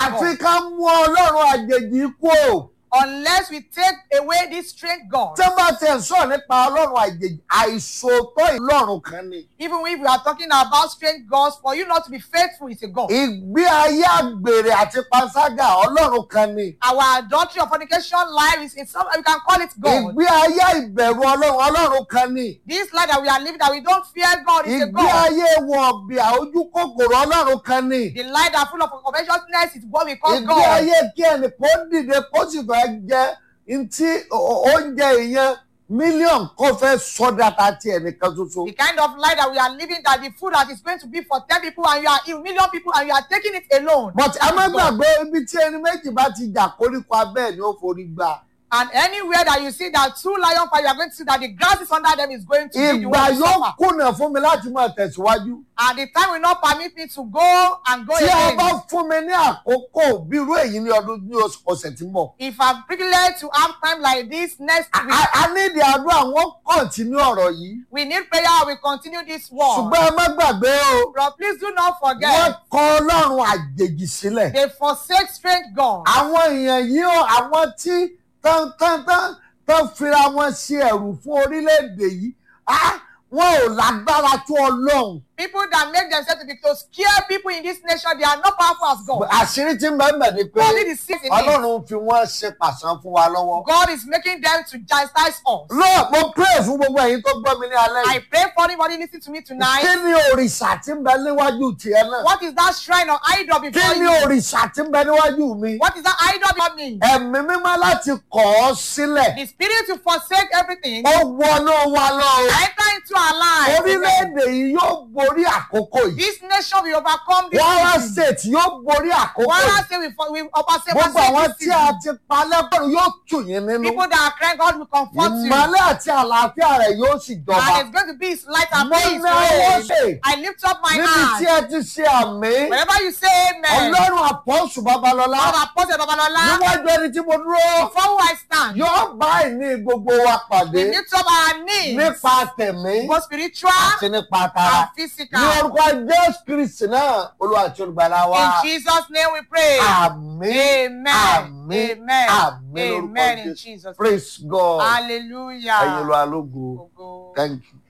àfi God. ká mú ọlọ́run àjèjì kú o. Unless we take away this strange God. tí wọ́n bá ti ẹ̀ sọ̀rọ̀ nípa ọlọ́run àjèjì àìṣòótọ́ ìlọ́run kan ni. Even if we are talking about strange gods, for you not to be faithful is a God. ìgbé ayé àgbèrè àti panṣágà ọlọ́run kan ni. Our adultery or fornication life is, is some, we can call it God. ìgbé ayé ìbẹ̀rù ọlọ́run ọlọ́run kan ni. This life that we are living that we don't fear God is a ìgbé God. ayé wọn ọ̀bì àójú kòkòrò ọlọ́run kan ni. The life that full of covetousness is what we call ìgbé God. ayé kí ẹnì kó dìde kó sì fẹ́ jẹ ntí o- oúnjẹ ìyẹn mílíọ̀nù kó fẹ́ sọ́dà ta ti ẹnìkan ṣoṣo. The kind of life that we are living that the food that is going to be for ten people and you are a million people and you are taking it alone. but a má That is God. gbàgbé ibi tí ẹni méjì bá ti jà koríko abẹ́ ẹ̀ ni ó forí gbà. And anywhere that you see that two lion fight, you are going to see that the grass is under them is going to be the ìgbà one to yóò suffer. kùnà fún mi láti máa tẹ̀síwájú. And the time will not permit me to go and go tí a again. bá fún mi ní àkókò bí irú èyí ní ọdún ní oṣù- ọ̀sẹ̀ tí ń bọ̀. If I'm privileged to have time like this next a week, a ní ìdí àdúrà wọn kọ̀ǹtínú ọ̀rọ̀ yìí. we need prayer. We continue this war. ṣùgbọ́n ẹ má gbàgbé o But please do not wọ́n forget, kọ ọlọ́run àjèjì sílẹ̀. they forsake strange God. àwọn èèyàn yìí ó àwọn tí tán tán tán tán fira wọn ṣe ẹ̀rù fún orílẹ̀-èdè yìí ah, wọn ò lágbára tó ọlọ́run. People that make themselves to be to scare people in this nation, they are not powerful as God. àṣírí tí ń bẹ́ẹ̀ bẹ́ẹ̀ ni pé Only the sins in it. ọlọ́run fi wọ́n ṣe pàṣán fún wa lọ́wọ́. God is making them to chastise us. lọ́ọ̀ mo pray fún gbogbo ẹ̀yin tó gbọ́ mi ní alẹ́ I yìí. pray for anybody listening to me kí tonight. ni òrìṣà tí ń bẹ níwájú tiẹ̀ náà? What is that shrine or idol kí before ni you? òrìṣà tí ń bẹ níwájú mi? What is that idol before me? ẹ̀mí mímọ́ láti kọ̀ ọ́ sílẹ̀. The spirit to forsake everything. ó wọnú wa lọ. o. Enter into our lives. orílẹ̀-èdè yìí yóò borí àkókò yìí. This nation will overcome this. Kwara city. state yóò borí àkókò Kwara yìí. state will, for- will oversee gbogbo àwọn oversee tí this a city. ti pa lẹ́kọ̀ọ́ yóò tù yín nínú. People that are crying, God will comfort you. ìmọ̀lẹ́ àti àlàáfíà rẹ̀ yóò sì And jọba. it's going to be his light and mo peace. ní ọwọ́ reign. ṣe I lift up my níbi tí hand. ẹ ti ṣe àmì. Whenever you say amen, ọlọ́run àpọ́sù babalọ́lá God Apostle Babalola, níwájú ẹni tí mo dúró before who I stand, yóò bá ìní gbogbo wa pàdé we lift up our knees, nípa tẹ̀mí both spiritual àti nípa tara. and ní physical. orúkọ jésù kristi náà olúwa àti olùgbàlà wa. In Jesus' name we pray. àmín Amen. àmín Amen. àmín lórúkọ Amen in jésù Jesus. praise god ẹ̀yin Hallelujah. ló alógo Ògo. thank you.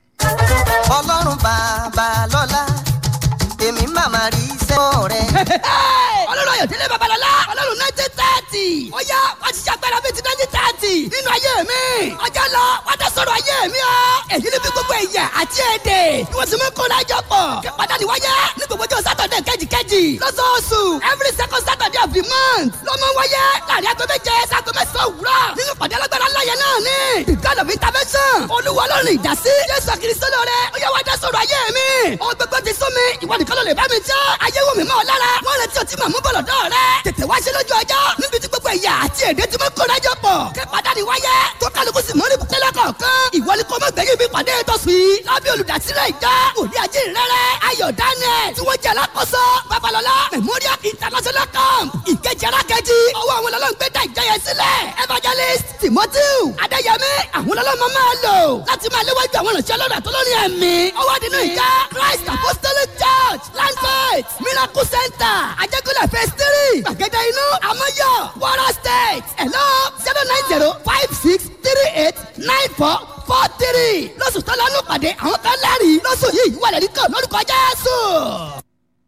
ọlọ́run bàbá lọ́lá èmi màmá rí iṣẹ́ rẹ̀. ọlọ́run ayọ̀délé babalọ́lá ọlọ́run nineteen thirty ó yá wá ti ṣàgbára bíi ti nineteen thirty nínú ayé mi ọjọ́ lọ wá tẹ sọ̀rọ̀ ayé mi o èyí ni bí gbogbo ẹ̀yà àti èdè bí wọ́n sì mú kó lájọ pọ̀ kí pàdánù wáyé ní gbogbo ọjọ́ sátọ̀dẹ̀ kejìkejì lọ́sọ̀ọ̀sù every second saturday of the month ló mọ wáyé láàrin aago méje sago mẹ́sàn-án òwúrọ̀ nínú pàdé alágbára láyé náà ni the god of intervention olúwa ọlọ́run ìdásí jésù kristo lóore ó yá wá dá sọ̀rọ̀ ayé mi ohun gbogbo ti sún mi ìwọ nìkan ló lè bá mi jẹ́ ayé wò mí mọ́ ọ lára wọ́n retí ọtí màmú bọ̀lọ̀ dọ́ rẹ tètè wá ṣe lójú ọjọ́ níbi tí gbogbo ẹ̀yà àti èdè tí mo kó lájọ pọ̀ kí pàdánù wáyé tó kálukú sì mọ́rí bukẹ́lẹ́ kọ̀ọ̀kan ìwọ ni kò mọ̀ gbẹ̀yìn bí pàdé tó sùn yìí lábẹ́ olùdásílẹ̀ ìjọ òní ajé rẹ̀rẹ̀ ayọ̀ daniel tí wọ́n jẹ́ alákòóso babalọ́lá memorial international camp ìkejì arákejì ọwọ́ àwọn ọlọ́run gbé dá ìjọ yẹn sílẹ̀ evangelist timothy adéyẹmí àwọn ọlọ́run máa lò láti máa léwájú àwọn ìrìnsẹ̀ ọlọ́run àtọ́lọ́rin ẹ̀mí ọwọ́ nínú ìjọ christ apostolic church landfight miracle center ajẹ́kọ̀lẹ̀ phase three gbàgede inú amọ́yọ̀ wara state hello zero nine zero five six three eight nine four four three lọ́sùn tó lọ́nù pàdé àwọn kan lẹ́rìí lọ́sùn yìí wà lẹ́rìí kan lórúkọ jésù.